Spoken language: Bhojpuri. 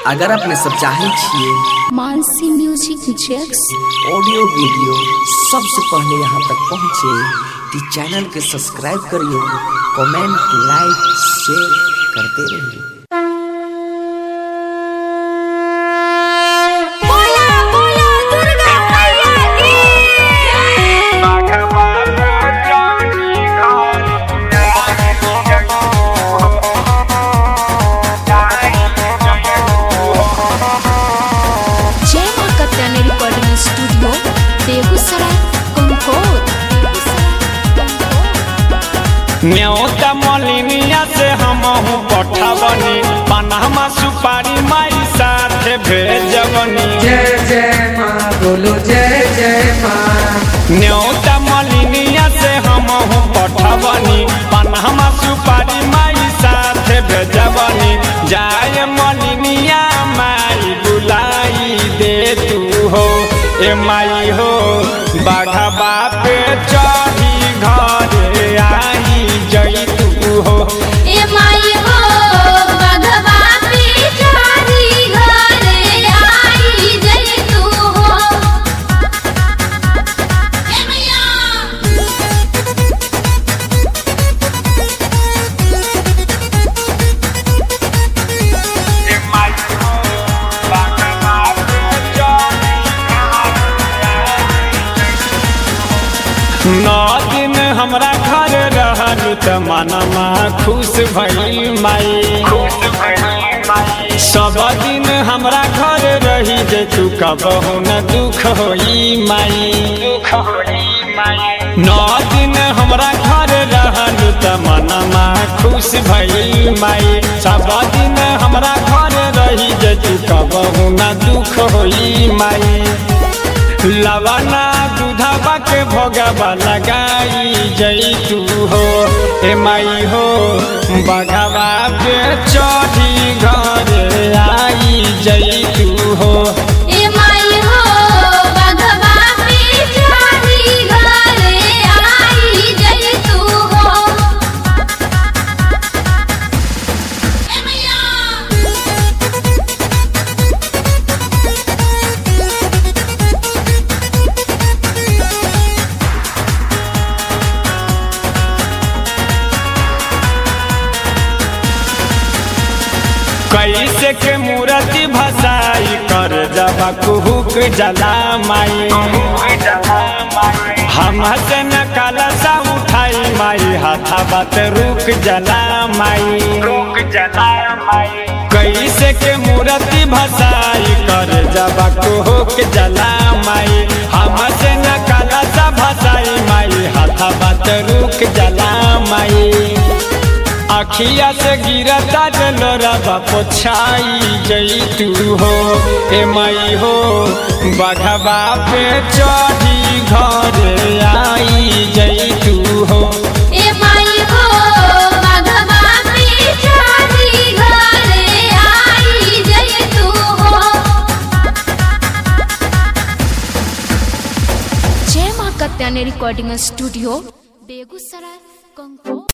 अगर अपने सब चाहे छिए मानसी म्यूजिक जैक्स ऑडियो वीडियो सबसे पहले यहाँ तक पहुँचे तो चैनल के सब्सक्राइब करिए कमेंट लाइक शेयर करते रहिए बोला बोला दुर्गा मैया की जय माँ कत्यानी रिकॉर्डिंग स्टूडियो बेगूसराय कंकोर न्योता मलिनिया से हमहू पठावनी पनामा सुपारी माई साथे भेजवनी जय जय माँ बोलो जय जय माँ न्योता मलिनिया से हमहू पठावनी पनामा सुपारी माई साथे भेजवनी जाय मलिनिया माई बुलाई दे तू हो ए माई हो बाघा बापे चढ़ी घरे आई जई तू हो ए माई हो बघवा पिछारी घरे आई जय तू हो ए मैया नौ दिन हमरा घर रहलू त मनमा खुश भइल माई सब दिन हमरा घर रही जे तू कबहू न दुख होई माई नौ दिन हमरा घर रहलू त मनमा खुश भइल माई सब दिन हमरा घर रही जे तू कबहू न दुख होई माई लवना दूधवा के भोगवा लगाई जई तू हो ए माई हो बघवा पे चढ़ी घर आई जई तू हो ए माई हो बघवा पिछारी घरे आई जय तू हो ए मैया कैसे के मूर्ति भसाई कर जबा कुहुक जला माई हम से न कलसा उठाई माई हाथा बात रुक जला माई रुक जला माई कैसे के मूर्ति भसाई कर जबा कुहुक जला माई हम से न कलसा भसाई माई हाथा बात रुक जला माई अखिया से गिरता डलोरबा पोछाई जई तू हो ए माई हो बघवा पे चढ़ी घर आई जई तू हो ए माई हो बघवा पिछारी घरे आई जय तू हो जय माँ कत्यानी रिकॉर्डिंग स्टूडियो बेगूसराय कंकोर